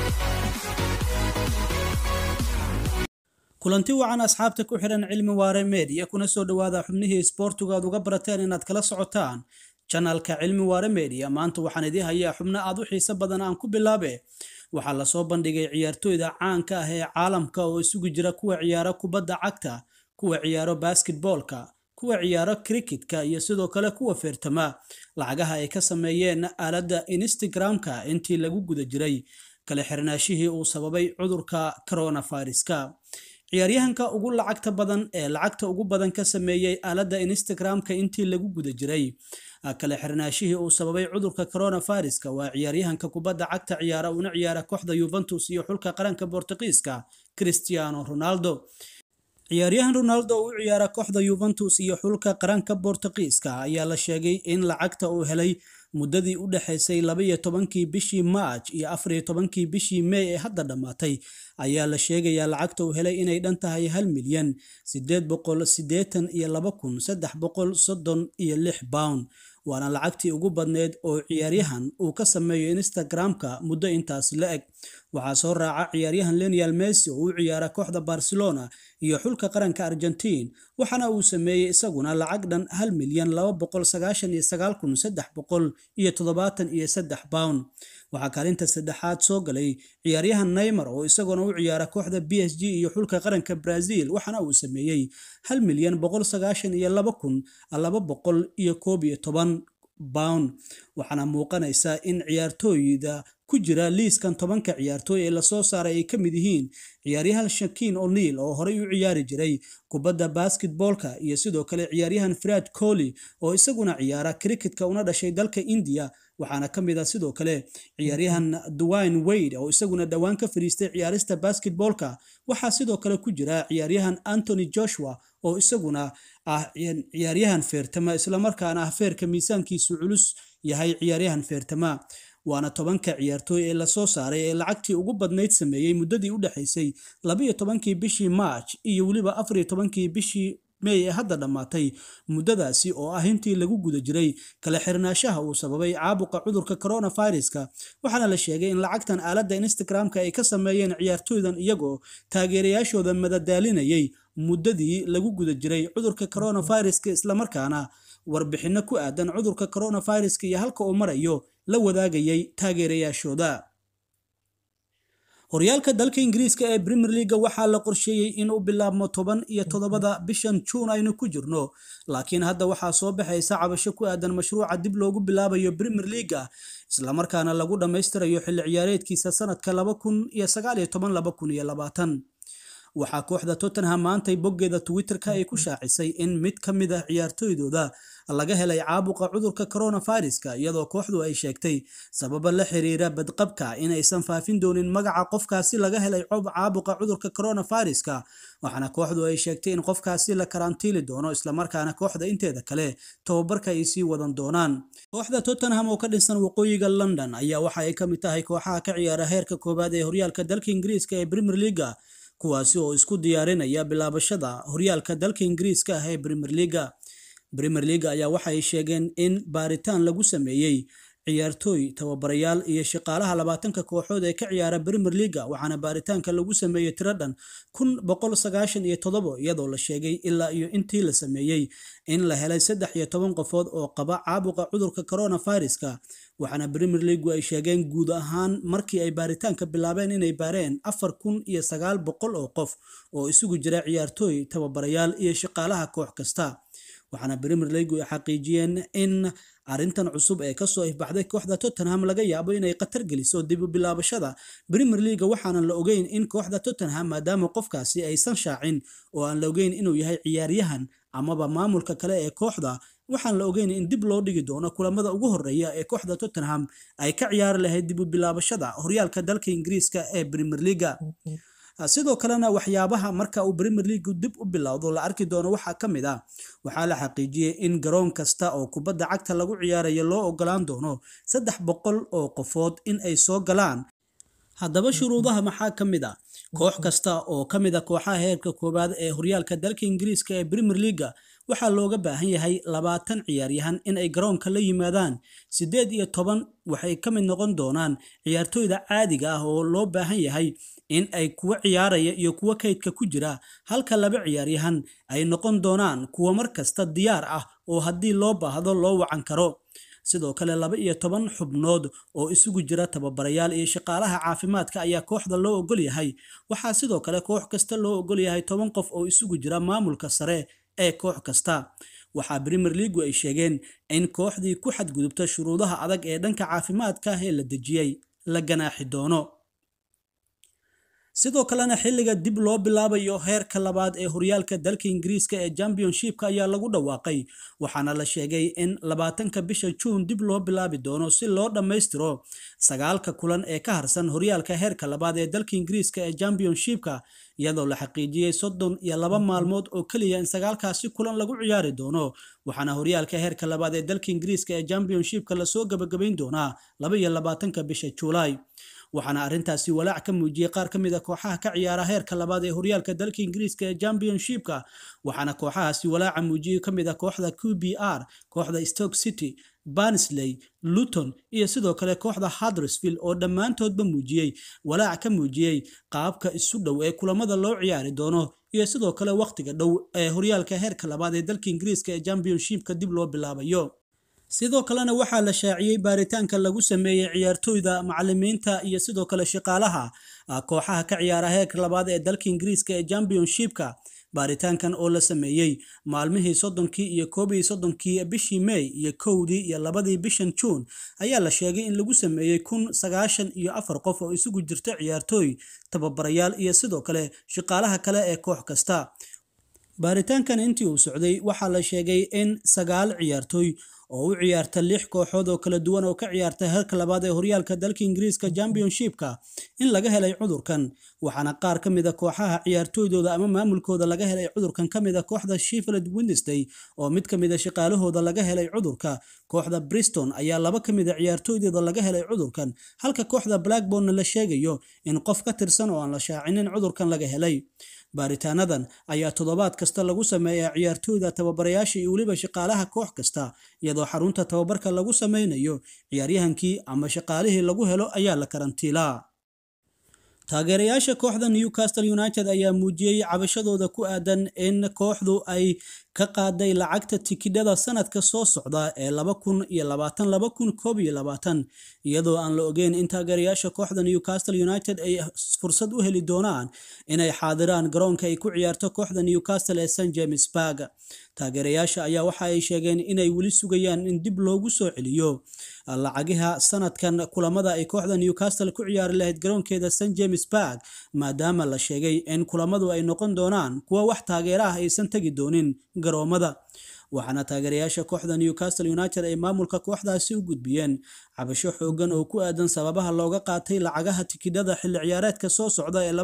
kulanti wacan asxaabta ku xidhan cilmi waare media kuna soo dhowaada xubnihii isboortigu aad uga barateen inaad kala socotaan janalka cilmi waare media maanta waxaan idii hayaa xubno aad u xiiso badan aan ku bilaabe waxaa lasoo bandhigay ciyaartooyda caanka ah ee caalamka oo isugu jira kuwa ciyaaro kubadda cagta kuwa ciyaaro basketboolka kuwa ciyaaro cricketka iyo sidoo kale kuwa feertama lacagaha ay ka sameeyeen aaladda instagram-ka intii lagu guda jiray kala xirnaashihii uu sababay cudurka coronaviruska ciyaaryahanka ugu lacagta badan ee lacagta ugu badan ka sameeyey aaladda instagram-ka intii lagu guda jiray kala xirnaashihii uu sababay cudurka coronaviruska waa ciyaaryahanka kubadda cagta ciyaara una ciyaara kooxda yuventus iyo xulka qaranka bortugiiska cristiano ronaldo ciyaaryahan ronaldo u ciyaara kooxda yuventus iyo xulka qaranka bortugiiska ayaa la sheegay in lacagta uu helay muddadii u dhexaysay labaiyo tobankii bishii maaj iyo afariyo tobankii bishii mey ee hadda dhammaatay ayaa la sheegayaa lacagta uu helay inay dhan tahay hal milyan sideed boqol sideetan iyo laba kun saddex boqol soddon iyo lix pound waana lacagtii ugu badneyd oo ciyaaryahan uu ka sameeyo instagram-ka muddo intaas la eg waxaa soo raaca ciyaaryahan lenial messi oo u ciyaara kooxda barcelona iyo xulka qaranka argentine waxaana uu sameeyey isaguna lacag dhan hal milyan laba boqol sagaashan iyo sagaal kun saddex boqol iyo toddobaatan iyo saddex pound waxaa kaalinta saddexaad soo galay ciyaaryahan neymar oo isaguna u ciyaara kooxda b s g iyo xulka qaranka brazil waxaana uu sameeyey hal milyan boqol sagaashan iyo laba kun laba boqol iyo koob iyo toban pound waxaana muuqanaysa in ciyaartooyda ku jira liiskan tobanka ciyaartooy ee lasoo saaray ay ka mid yihiin ciyaaryahan shakiin o'neil oo horey u ciyaari jiray kubadda basketboolka iyo sidoo kale ciyaaryahan fred colly oo isaguna ciyaara cricketka una dhashay dalka indiya waxaana ka mid ah sidoo kale ciyaaryahan dwine wade oo isaguna dhowaan ka fadhiistay ciyaarista basketboolka waxaa sidoo kale ku jira ciyaaryahan antony joshua oo isaguna ah ciyaaryahan feertama islamarkaana ah feerka miisaankiisu culus yahay ciyaaryahan feertama waana tobanka ciyaartooy ee lasoo saaray ee lacagtii ugu badnayd sameeyey muddadii u dhexaysay labaiyo tobankii bishii march iyo weliba afariyo tobankii bishii mey ee hadda dhammaatay muddadaasi oo ah intii lagu guda jiray kala xirnaashaha uu sababay caabuqa cudurka coronaviruska waxaana la sheegay in lacagtan aaladda instagram-ka ay ka sameeyeen ciyaartooydan iyagoo taageerayaashooda madadaalinayay muddadii lagu guda jiray cudurka coronaviruska islamarkaana warbixinno ku aadan cudurka coronaviruska iyo halka uu marayo la wadaagayay taageerayaashooda horyaalka dalka ingiriiska ee premier leaga waxaa la qorsheeyey inuu bilaabmo toban iyo toddobada bishan juun aynu ku jirno laakiin hadda waxaa soo baxaysa cabasho ku aadan mashruuca dib loogu bilaabayo premier leaga islamarkaana lagu dhammaystirayo xilli ciyaareedkiisa sanadka laba kun iyo sagaal iyo toban laba kun iyo labaatan waxaa kooxda tottenham maantay boggeeda twitter-ka ay ku shaacisay in mid ka mid ah ciyaartooydooda laga helay caabuqa cudurka coronaviruska iyadoo kooxdu ay sheegtay sababa la xiriira badqabka in aysan faafin doonin magaca qofkaasi laga helay caabuqa cudurka coronaviruska waxaana kooxdu ay sheegtay in qofkaasi la karantiili doono islamarkaana kooxda inteeda kale tababarka ay sii wadan doonaan kooxda tottenham oo ka dhinsan waqooyiga london ayaa waxa ay ka mid tahay kooxaha ka ciyaara heerka koowaad ee horyaalka dalka ingiriiska ee premier leaga kuwaasi oo isku diyaarinaya bilaabashada horyaalka dalka ingiriiska ah ee premier leaga premier leaga ayaa waxay sheegeen in baaritaan lagu sameeyey ciyaartooy tababarayaal iyo shaqaalaha labaatanka kooxood ee ka ciyaara premier leaga waxaana baaritaanka lagu sameeyey tiro dhan kun boqol sagaashan iyo toddobo iyadoo la sheegay ilaa iyo intii la sameeyey in la helay saddex iyo toban qofood oo qaba caabuqa cudurka coronaviruska waxaana premier leagu ay sheegeen guud ahaan markii ay baaritaanka bilaabeen inay baareen afar kun iyo sagaal boqol oo qof oo isugu jira ciyaartooy tababarayaal iyo shaqaalaha koox kasta waxaana premier leagu ay xaqiijiyeen in arrintan cusub ee kasoo ifbaxday kooxda tottenham laga yaabo inay khatar geliso dib u bilaabashada premier leaga waxaanan la ogeyn in kooxda tottenham maadaama qofkaasi aysan shaacin oo aan la ogeyn inuu yahay ciyaaryahan amaba maamulka kale ee kooxda waxaan la ogeyn in dib loo dhigi doono kulamada ugu horeeya ee kooxda tottenham ay ka ciyaari lahayd dib u bilaabashada horyaalka dalka ingiriiska ee premier leaga sidoo kalena waxyaabaha marka uu premier leagu dib u bilowdo la arki doono waxaa ka mid ah waxaa la xaqiijiyey in garoon kasta oo kubadda cagta lagu ciyaarayo loo ogolaan doono saddex boqol oo qofood in ay soo galaan haddaba shuruudaha maxaa ka mid ah koox kasta oo ka mid a kooxaha heerka koowaad ee horyaalka dalka ingiriiska ee premier leaga waxaa looga baahan yahay labaatan ciyaaryahan in ay garoonka la yimaadaan siddeed iyo toban waxay ka mid noqon doonaan ciyaartooyda caadiga ah oo loo baahan yahay in ay kuwa ciyaaraya iyo kuwa kaydka ku jira halka laba ciyaaryahan ay noqon doonaan kuwa mar kasta diyaar ah oo haddii loo baahdo loo wacan karo sidoo kale laba iyo toban xubnood oo isugu jira tababarayaal iyo shaqaalaha caafimaadka ayaa kooxda loo ogol yahay waxaa sidoo kale koox kasta loo ogol yahay toban qof oo isugu jira maamulka sare ee koox kasta waxaa premier leagu ay sheegeen in kooxdii ku xadgudubta shuruudaha adag ee dhanka caafimaadka ah ee la dejiyey la ganaaxi doono sidoo kalena xilliga dib loo bilaabayo heerka labaad ee horyaalka dalka ingiriiska ee championshipka ayaa lagu dhawaaqay waxaana la sheegay in labaatanka bisha juun dib loo bilaabi doono si loo dhammaystiro sagaalka kulan ee ka harsan horyaalka heerka labaad ee dalka ingiriiska ee championshipka iyadoo la xaqiijiyey soddon iyo laba maalmood oo keliya in sagaalkaasi kulan lagu ciyaari doono waxaana horyaalka heerka labaad ee dalka ingiriiska ee championshipka lasoo gabagabayn doonaa laba iyo labaatanka bisha juulaay waxaana arrintaasi walaac ka muujiyey qaar ka mid a kooxaha ka ciyaara heerka labaad ee horyaalka dalka ingiriiska ee championshipka waxaana kooxahaasi walaaca muujiyey ka mid a kooxda q b r kooxda stoke city barnsley luton iyo sidoo kale kooxda huddersfield oo dhammaantoodba muujiyey walaac ka muujiyey qaabka isu dhow ee kulamada loo ciyaari doono iyo sidoo kale wakhtiga dhow ee horyaalka heerka labaad ee dalka ingiriiska ee championshipka dib loo bilaabayo sidoo kalena waxaa la shaaciyey baaritaanka lagu sameeyey ciyaartooyda macalimiinta iyo sidoo kale shaqaalaha kooxaha ka ciyaara heerka labaad ee dalka ingiriiska ee championshipka baaritaankan oo la sameeyey maalmihii soddonkii iyo koob iyo soddonkii bishii may iyo kowdii iyo labadii bishan juun ayaa la sheegay in lagu sameeyey kun sagaashan iyo afar qof oo isugu jirta ciyaartooy tababarayaal iyo sidoo kale shaqaalaha kale ee koox kasta baaritaankan intii uu socday waxaa la sheegay in sagaal ciyaartooy oo u ciyaarta lix kooxood oo kala duwan oo ka ciyaarta heerka labaad ee horyaalka dalka ingiriiska championshipka in laga helay cudurkan waxaana qaar ka mid a kooxaha ciyaartooydooda ama maamulkooda laga helay cudurkan ka mid a kooxda sheffield wednesday oo mid ka mid a shaqaalahooda laga helay cudurka kooxda briston ayaa laba ka mid a ciyaartooydooda laga helay cudurkan halka kooxda blackbornna la sheegayo in qof ka tirsan oo aan la shaacinin cudurkan laga helay baaritaanadan ayaa toddobaad kasta lagu sameeyaa ciyaartooyda tababarayaasha iyo weliba shaqaalaha koox kasta iyadoo xarunta tababarka lagu sameynayo ciyaaryahankii ama shaqaalihii lagu helo ayaa la karantiilaa taageerayaasha kooxda newcastle united ayaa muujiyey cabashadooda ku aadan in kooxdu ay ka qaaday lacagta tikidhada sanadka soo socda ee laba kun iyo labaatan laba kun koob iyo labaatan iyadoo aan la ogeyn in taageerayaasha kooxda newcastle united ay fursad u heli doonaan inay xaadiraan garoonka ay ku ciyaarto kooxda newcastle ee st james barg taageerayaasha ayaa waxa ay sheegeen inay weli sugayaan in dib loogu soo celiyo lacagiha sanadkan kulamada ay kooxda newcastle ku ciyaari lahayd garoonkeeda st james barg maadaama la sheegay in kulamadu ay noqon doonaan kuwa wax taageera ah aysan tegi doonin garoomada waxaana taageerayaasha kooxda newcastle united ay maamulka kooxdaasi u gudbiyeen cabasho xoogan oo ku aadan sababaha looga qaatay lacagaha tikidhada xilli ciyaareedka soo socda ee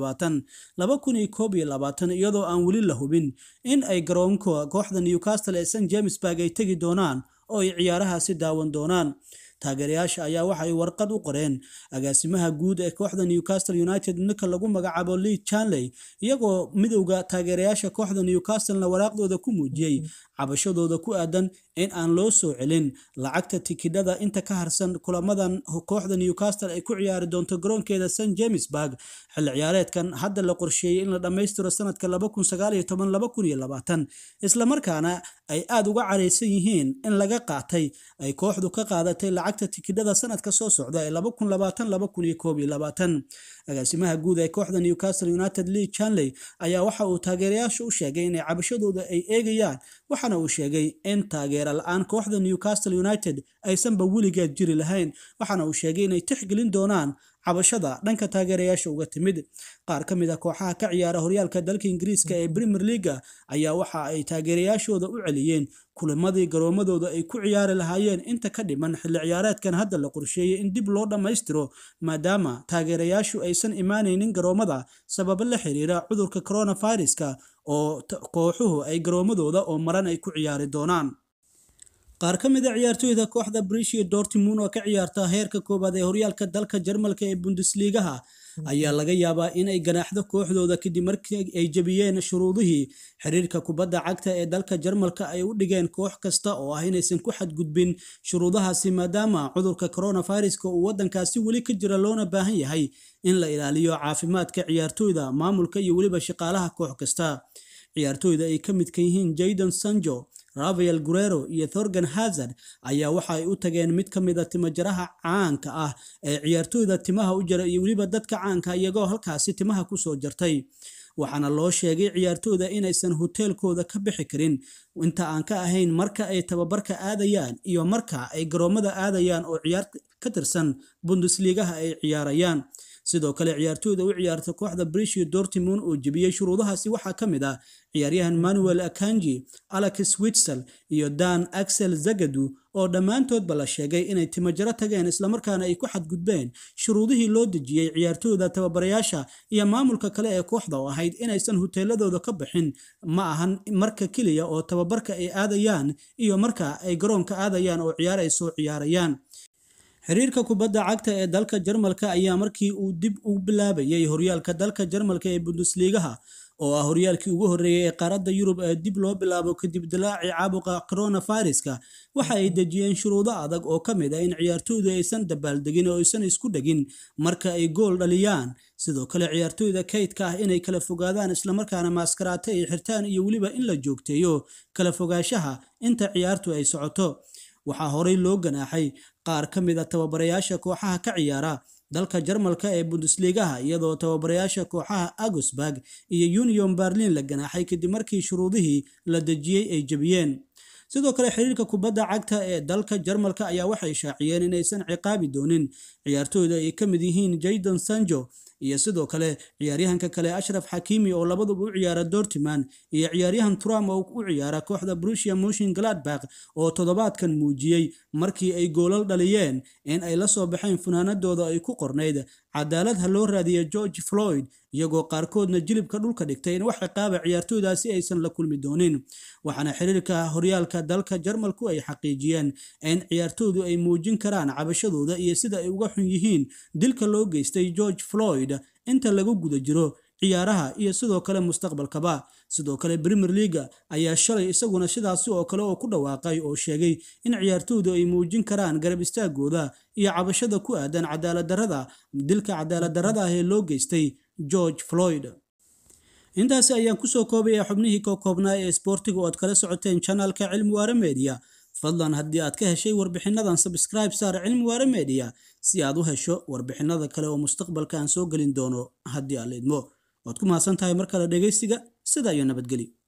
iyadoo aan weli la hubin in ay garoonka kooxda newcastle ee st james barg ay tegi doonaan oo ay ciyaarahaasi daawan doonaan taageerayaasha ayaa waxay warqad u qoreen agaasimaha guud ee kooxda newcastle united ninka lagu magacaabo lee chanley iyagoo midowda taageerayaasha kooxda newcastlena waraaqdooda ku muujiyey cabashadooda ku aadan in aan loo soo celin lacagta tikidhada inta ka harsan kulamadan kooxda newcastle ay ku ciyaari doonto garoonkeeda st james barg xilli ciyaareedkan hadda la qorsheeyey in la dhammaystiro sanadka islamarkaana ay aada uga caraysan yihiin in laga qaatay ay kooxdu ka qaadatay lacagta tikidhada sanadka soo socda ee agaasimaha guud ee kooxda newcastle united lee chanley ayaa waxa uu taageerayaasha u sheegay inay cabashadooda ay eegayaan waxaana uu sheegay in taageera la-aan kooxda newcastle united aysanba weligeed jiri lahayn waxaana uu sheegay inay tixgelin doonaan cabashada dhanka taageerayaasha uga timid qaar ka mid a kooxaha ka ciyaara horyaalka dalka ingiriiska ee premier leaga ayaa waxa ay taageerayaashooda u celiyeen kulamadii garoomadooda ay ku ciyaari lahaayeen inta ka dhiman xilli ciyaareedkan hadda la qorsheeyey in dib loo dhammaystiro maadaama taageerayaashu aysan imaanaynin garoomada sababo la xiriira cudurka coronaviruska oo kooxuhu ay garoomadooda oo maran ay ku ciyaari doonaan qaar ka mid a ciyaartooyda kooxda brishi dortmund oo ka ciyaarta heerka koowaad ee horyaalka dalka jarmalka ee bundesligaha ayaa laga yaabaa inay ganaaxdo kooxdooda kadib markii ay jebiyeen shuruudihii xiriirka kubadda cagta ee dalka jarmalka ay u dhigeen koox kasta oo ah inaysan ku xadgudbin shuruudahaasi maadaama cudurka coronaviruska uu waddankaasi weli ka jira loona baahan yahay in la ilaaliyo caafimaadka ciyaartooyda maamulka iyo weliba shaqaalaha koox kasta ciyaartooyda ay ka midka yihiin jayden sanjo rafael gurero iyo thorgan hazard ayaa waxa ay u tageen mid ka mid a timajaraha caanka ah ee ciyaartooyda timaha u jara iyo weliba dadka caanka iyagoo halkaasi timaha kusoo jartay waxaana loo sheegay ciyaartooyda inaysan hoteelkooda ka bixi karin inta aan ka ahayn marka ay tababarka aadayaan iyo marka ay garoomada aadayaan oo ciyaar ka tirsan bundesligaha ay ciyaarayaan sidoo kale ciyaartooyda u ciyaarta kooxda brisio dortmund oo jebiyey shuruudahaasi waxaa ka mid ah ciyaaryahan manuel akanji alex witsel iyo dan axel zagadu oo dhammaantoodba la sheegay inay timajaro tageen islamarkaana ay ku xadgudbeen shuruudihii loo dejiyey ciyaartooyda tababarayaasha iyo maamulka kale ee kooxda oo ahayd inaysan hoteeladooda ka bixin ma ahan marka keliya oo tababarka ay aadayaan iyo marka ay garoonka aadayaan oo ciyaar ay soo ciyaarayaan xiriirka kubadda cagta ee dalka jarmalka ayaa markii uu dib u bilaabayay horyaalka dalka jarmalka ee bundesligaha oo ah horyaalkii ugu horreeyay ee qaaradda yurub ee dib loo bilaabo kadib dilaacii caabuqa coronaviruska waxa ay dejiyeen shuruudo adag oo ka mid ah in ciyaartooydu aysan dabaaldegin oo aysan isku dhegin marka ay gool dhaliyaan sidoo kale ciyaartooyda kaydka ah inay kala fogaadaan islamarkaana maaskaraate ay xirtaan iyo weliba in la joogteeyo kala fogaanshaha inta ciyaartu ay socoto waxaa horey loo ganaaxay qaar ka mid a tababarayaasha kooxaha ka ciyaara dalka jarmalka ee bundesligaha iyadoo tababarayaasha kooxaha agusburg iyo union berlin la ganaaxay kadib markii shuruudihii la dejiyey ay jebiyeen sidoo kale xiriirka kubadda cagta ee dalka jarmalka ayaa waxay shaaciyeen inaysan ciqaabi doonin ciyaartooyda ay ka mid yihiin jayden sanjo iyo sidoo kale ciyaaryahanka kale ashraf xakiimi oo labaduba u ciyaara dortiman iyo ciyaaryahan trump oo u ciyaara kooxda brusia moshin gladbak oo toddobaadkan muujiyey markii ay goolal dhaliyeen in ay la soo baxeen funaanadooda ay ku qornayd cadaalad ha loo raadiya george floyd iyagoo qaarkoodna jilibka dhulka dhigtay in wax ciqaaba ciyaartooydaasi aysan la kulmi doonin waxaana xiriirka horyaalka dalka jarmalku ay xaqiijiyeen in ciyaartooydu ay muujin karaan cabashadooda iyo sida ay uga xun yihiin dilka loo geystay george floyd inta lagu guda jiro ciyaaraha iyo sidoo kale mustaqbalkaba sidoo kale premier leaga ayaa shalay isaguna sidaasi oo kale oo ku dhawaaqay oo sheegay in ciyaartooydu ay muujin karaan garab istaagooda iyo cabashada ku aadan cadaaladdarrada dilka cadaaladdarrada ah ee loo geystay george floyd intaasi ayaan kusoo koobaya xubnihii ka koobnaa ee sboortiga oo aad kala socoteen janalka cilmi waare media fadlan haddii aad ka heshay warbixinadan sabscribe saar cilmi waare media si aad u hesho warbixinada kale oo mustaqbalka aan soo gelin doono haddii aad leedmo waad ku mahadsan tahay mar kale dhegaystiga sida iyo nabadgeli